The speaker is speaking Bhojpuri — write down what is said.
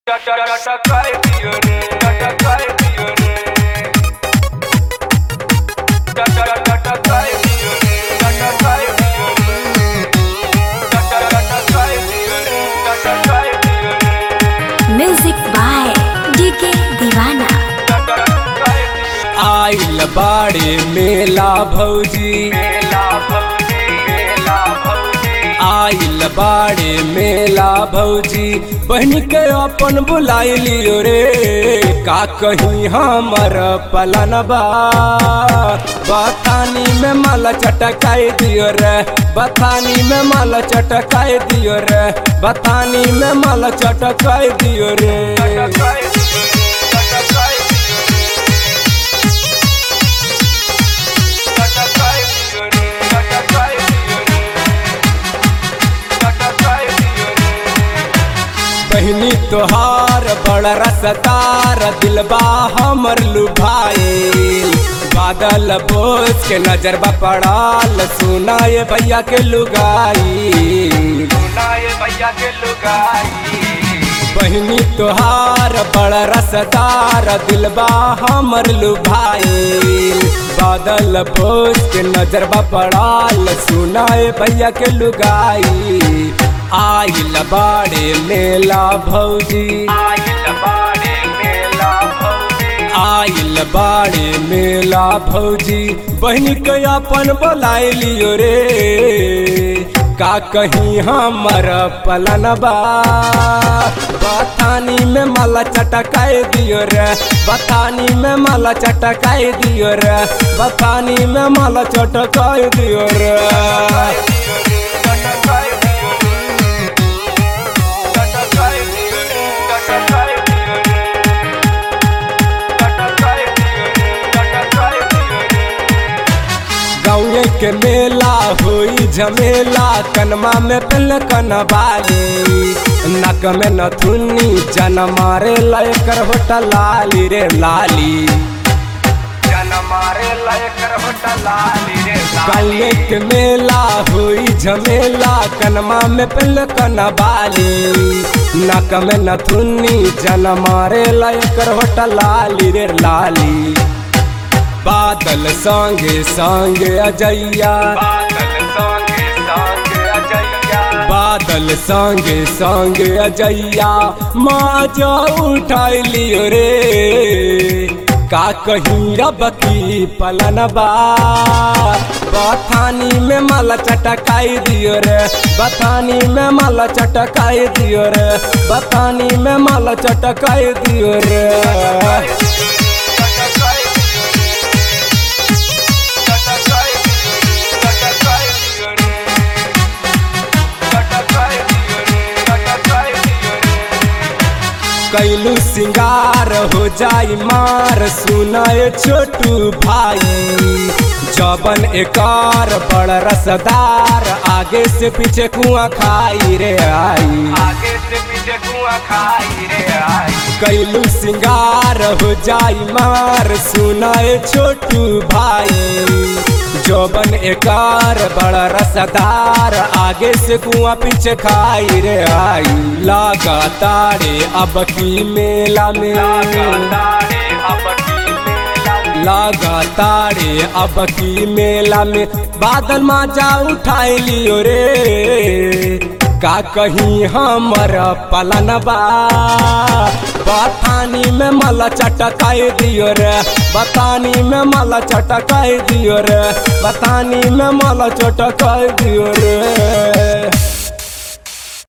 म्यूजिक बाय डीके दीवाना आइल बाड़े मेला भौजी आइल बाड़े मेला भौजी बहन के अपन बुलाई लियो रे का कहीं हमर पलनबा बथानी में माला चटकाई दियो रे बथानी में माला चटकाई दियो रे बथानी में माला चटकाई दियो रे बहनी तोहार बड़ रसदार दिलबा हमर लुभाइल बादल बोझ के नजर बा पड़ाल सुनाए भैया के लुगाई भैया के लुगाई बहनी तोहार बड़ रसदार दिलबा हमर लुभाइल बादल बोझ के नजर बा पड़ाल सुनाए भैया के लुगाई आइल बाड़े मेला भौजी आइल बाड़े मेला भौजी आइल बाड़े मेला भौजी बहनी के अपन बोलाई लियो रे का कहीं हमर पलनबा बथानी में माला चटकाए दियो रे बथानी में माला चटकाए दियो रे बथानी में माला चटकाए दियो रे गाँव के मेला होई झमेला कनमा में पहले कनबाली नक में नथुनी जन मारे लयकर होटल लाली रे लाली जन मारे लयकर होटल लाली रे काले के मेला होई झमेला कनमा में पहले कनबाली नक में नथुनी जन मारे लयकर होटल लाली रे लाली बादल संगे संगे अजैया बादल संगे संगे अजैया बादल संगे संगे अजैया माजा उठाई लियो रे का कहीं रब की पलनबा बथानी में माला चटकाई दियो रे बथानी में माला चटकाई दियो रे बथानी में माला चटकाई दियो रे कैलू सिंगार हो जाई मार सुनाए छोटू भाई जबन एकार बड़ रसदार आगे से पीछे कुआं खाई रे आई आगे से पीछे कुआं खाई रे आई कैलू सिंगार हो जाई मार सुनाए छोटू भाई जोबन एकार बड़ा रसदार आगे से कुआं पीछे खाई रे आई लागा तारे अब की मेला में लागा तारे अब की मेला में बादल माजा उठाई लियो रे का कहीं हमर पलनबा बथानी में माला चटकाई दियो रे बथानी में माला चटकाई दियो रे बथानी में माला चटकाई दियो रे